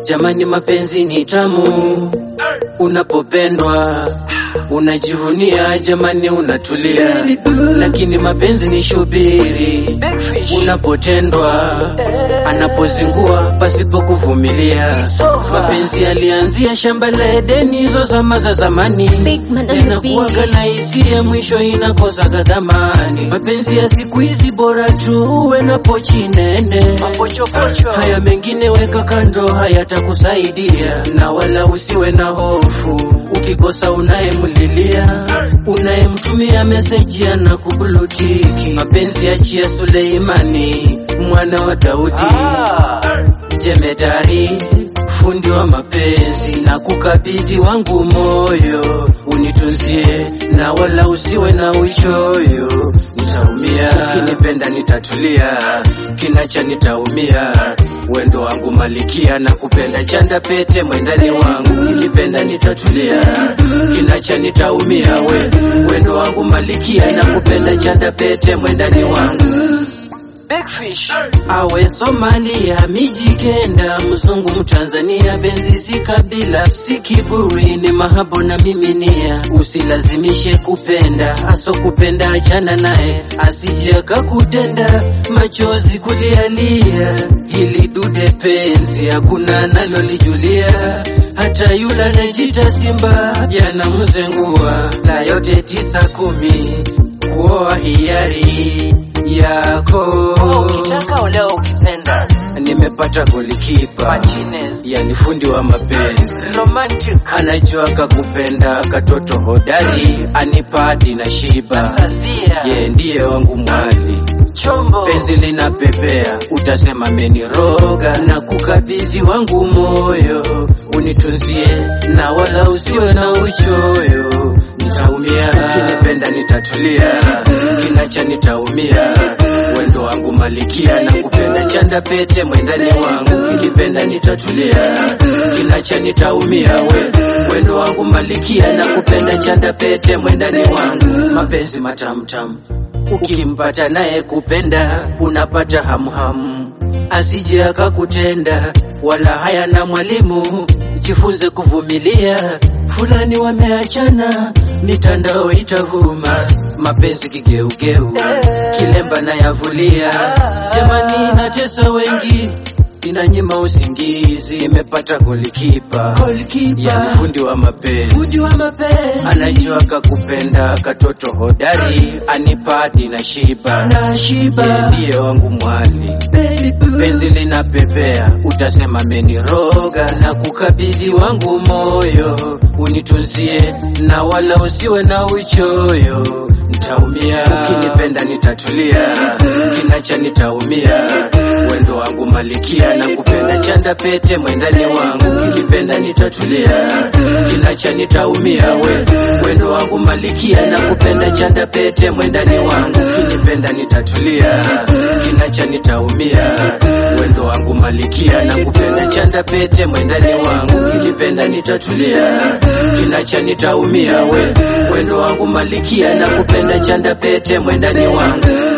Jamani, mapenzi ni tamu unapopendwa unajivunia, jamani, unatulia, lakini mapenzi ni shubiri unapotendwa, anapozingua pasipo kuvumilia. Mapenzi yalianzia shamba la Edeni, hizo zama za zamani, Big man on the yanakuwaga beat. na hisia, mwisho inakosaga dhamani. Mapenzi ya siku hizi bora tu uwe na pochi nene, haya mengine weka kando, hayatakusaidia na wala usiwe na hofu ukikosa unayemlilia, unayemtumia meseji ana kublutiki. Mapenzi achia Suleimani mwana wa Daudi jemedari fundi wa mapenzi na kukabidhi wangu moyo unitunzie, na wala usiwe na uchoyo. Nitaumia ukinipenda, nitatulia, kinacha nitaumia. Wendo wangu malikia na kupenda, chanda pete mwendani wangu, ukinipenda nitatulia, kinacha nitaumia. We wendo wangu malikia na kupenda, chanda pete mwendani wangu awe Somalia, miji kenda, mzungu Mtanzania, benzi si kabila, si kiburi, ni mahabo na miminia. Usilazimishe kupenda, aso kupenda achana naye, asije akakutenda machozi kulialia. Hili dude penzi hakuna analolijulia, hata yule anajita simba yanamzengua. La yote tisa kumi, kuoa hiari yako Ukitaka uleo ukipenda nimepata golikipa Martinez. yani fundi wa mapenzi romantic anajua kakupenda katoto hodari anipadi na shiba sazia ye ndiye wangu mwali chombo penzi linapepea utasema meniroga na kukabidhi wangu moyo unitunzie na wala usiwe na uchoyo nitaumia kinipenda nitatulia kinacha nitaumia wendo wangu malikia na kupenda chanda pete mwendani wangu kinipenda nitatulia kinacha nitaumia we wendo wangu malikia na kupenda chanda pete mwendani wangu mapenzi matamtam ukimpata naye kupenda unapata hamhamu asije akakutenda wala haya na mwalimu jifunze kuvumilia fulani wameachana mitandao itavuma mapenzi kigeugeu kilemba na yavulia jamani natesa wengi inanyima usingizi imepata golikipa yani fundi wa mapenzi anajua kakupenda katoto hodari anipadi na shiba Yeye ndiye wangu mwali penzi linapepea utasema meniroga na kukabidhi wangu moyo unitunzie na wala usiwe na uchoyo nitaumia ukinipenda nitatulia kinacha nitaumia wendo wangu malikia na kupenda chanda pete mwendani wangu kinipenda nitatulia kinacha nitaumia we wendo wangu malikia na kupenda chanda pete mwendani wangu kinipenda nitatulia kinacha nitaumia wendo wangu malikia na kupenda chanda pete mwendani wangu kinipenda nitatulia kinacha nitaumia we wendo wangu malikia na kupenda chanda pete mwendani wangu